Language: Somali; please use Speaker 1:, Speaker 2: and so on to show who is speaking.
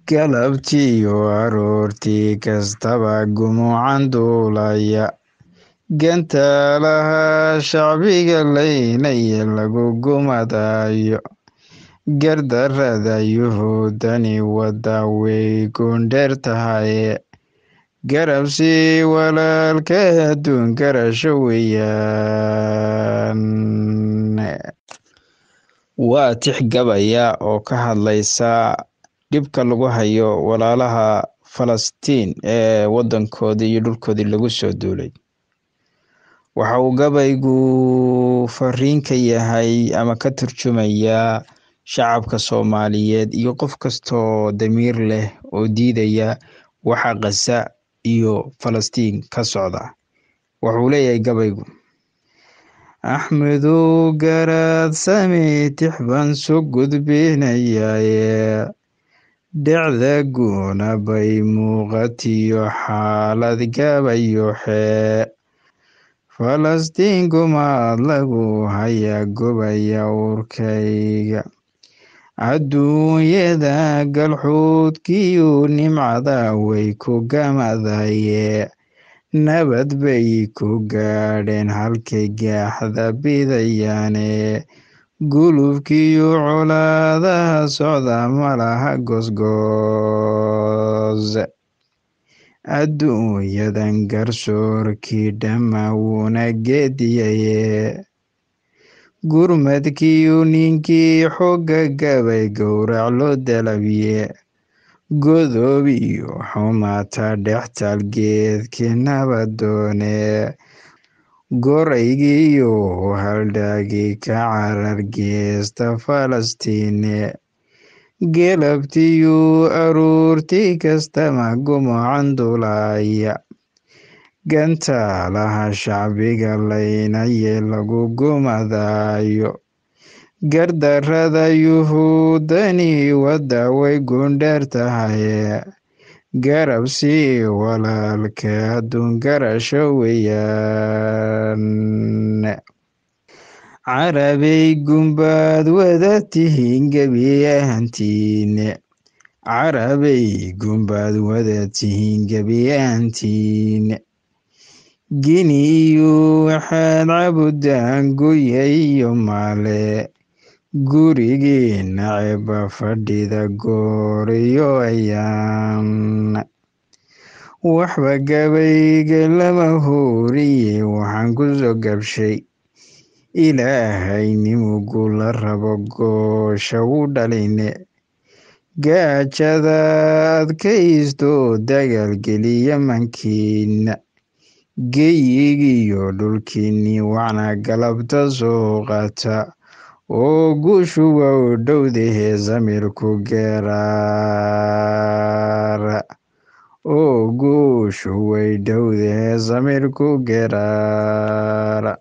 Speaker 1: galabtiiyo aroortii kastaba gumucan duulaya gantaalaha shacbiga laynaya lagu gumadayo gardarada yuhuudani wadda way gundheer tahaye garabsi walaalka adduun garasho weeyaan waa tix gabaya oo ka hadlaysa dhibka lagu hayo walaalaha falastiin ee wadankoodii iyo dhulkoodii lagu soo duulay waxa uu gabaygu fariin ka yahay ama ka turjumayaa shacabka soomaaliyeed iyo qof kastoo damiir leh oo diidaya waxa khaza iyo falastiin ka socda wuxuu leeyahay gabaygu axmedow garaad sami tix baan soo gudbinayaye dhecda guuna bay muuqatiyo xaalad gabayoxe falastiin gumaad lagu hayaa gobaya urkayga adduunyada galxuudkiyu nimcada way ku gamadaye nabad bay ku gaadheen halkay gaaxda bidayaane gulubkiyo colaadaha socda malaha gosgoos adduunyadan garsoorkii dhammaa wuuna geediyaye gurmadkiiyu ninkii xooga gabay gowrac loo dalabiye godoob iyo xumaata dhextaal geedkii nabadoone goraygiiyo haldhaagii ka carar geesta falastiine gelabtiyu aruurtii kastama gumucan dulaya gantaalaha shacbiga laynaye lagu gumadayo gardarada yuhuudani wadda way gundheer tahaye garabsi walaalka adduun garasho weeyaan carabay gumbaad wada tihiin gebi ahantiine carabay gumbaad wada tihiin gebi ahantiine gini iyo waxaad cabudaan guya iyo maale gurigii naceba fadhida goor iyo ayaan waxba gabayga lama hooriye waxaan ku soo gabshay ilaahay nimugu la rabo goosha u dhaline gaajada adkaysto dagaalgeliya mankiina geyigiyo dhulkiinii wacna galabta soo qaata oo guushu waa u dhowdahee samirku geraara oo guushu way dhowdahee samirku geraara